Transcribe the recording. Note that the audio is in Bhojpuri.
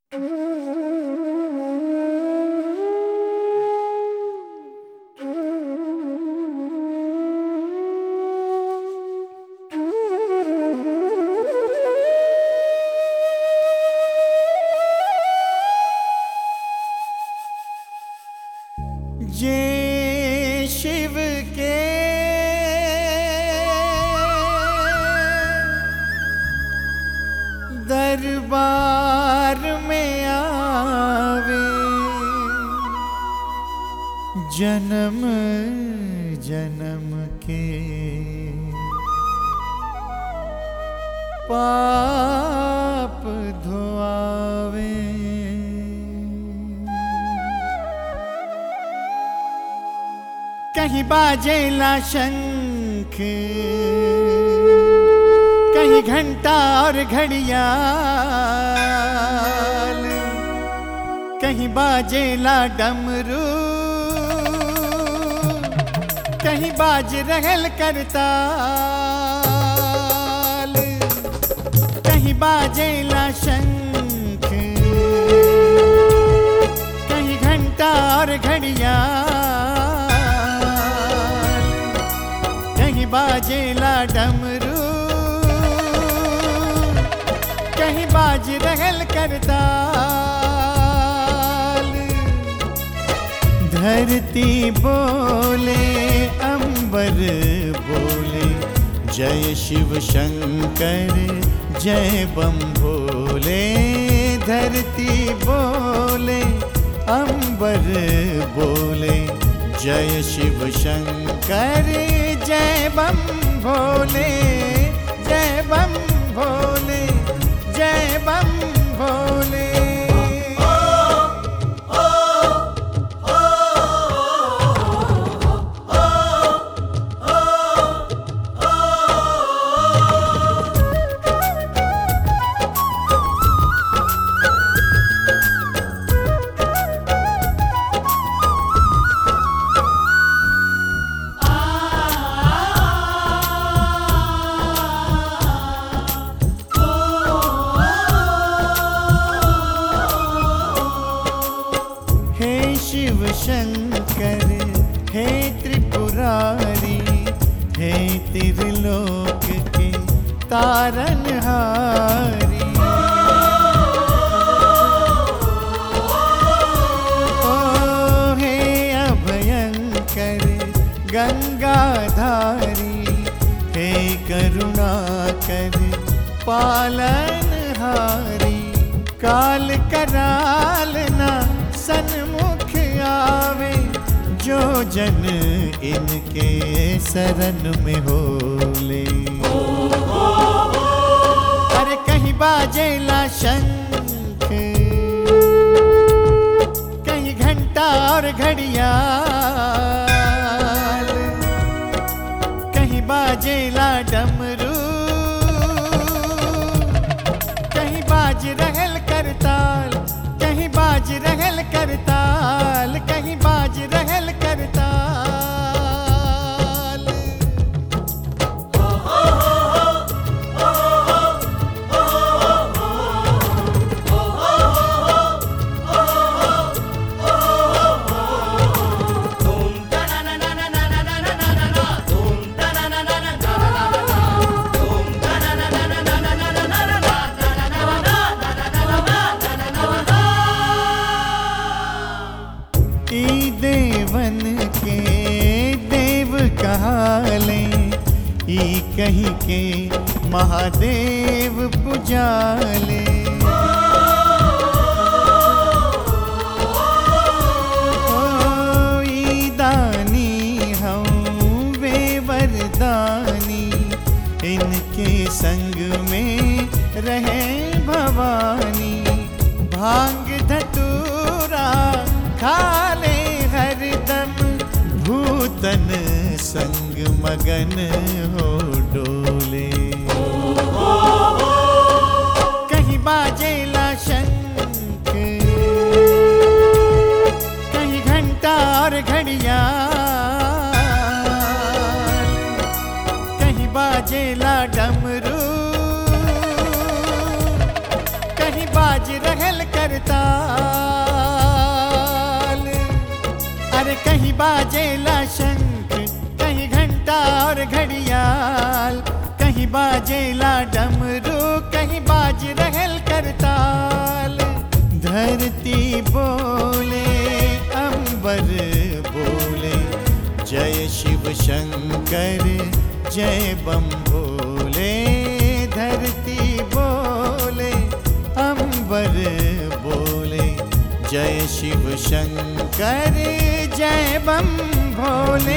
जे शिव के दरबार में आवे जन्म जन्म के पाप धोआवे कहीं बाजेला शंख कहीं घंटा और घड़ियाल कहीं बाजेला डमरू कहीं बाज रहल करताल कहीं बाजेला शंख कहीं घंटा और घड़ियाल कहीं बाजेला डमरू कहीं बाज रहल करताल धरती बोले अंबर बोले जय शिव शंकर जय बम भोले धरती बोले अंबर बोले जय शिव शंकर जय बम भोले जय बम भोले जय बम भोले हे शिव शंकर हे त्रिपुरारी हे त्रिलोक के तारनहारी ओ हे अभयंकर गंगाधारी हे करुणाकर पालनहारी काल कराल ना सन्मुख आवे जो जन इनके शरण में होले अरे कहीं बाजेला शंख कहीं घंटा और घड़ियाल कहीं बाजेला डमरू कहीं बाज रहल करताल कहीं बाज रहल करताल कहीं बाज रहल करताल ई देवन के देव कहाले ई कहीं के महादेव पुजाले ओ, ई दानी हम वे वरदानी इनके संग में रहे भवानी भांग धतूरा खाले हरदम भूतन संग मगन हो डोले कहीं बाजेला शंख कहीं घंटा और घड़ियाल कहीं बाजेला डमरू कहीं बाज रहे रहल करताल अरे कहीं बाजेला शंख कहीं घंटा और घड़ियाल कहीं बाजेला डमरू कहीं बाज रहल करताल धरती बोले अंबर बोले जय शिव शंकर जय बम भोले धरती बोले अंबर बोले जय शिव शंकर जय बम भोले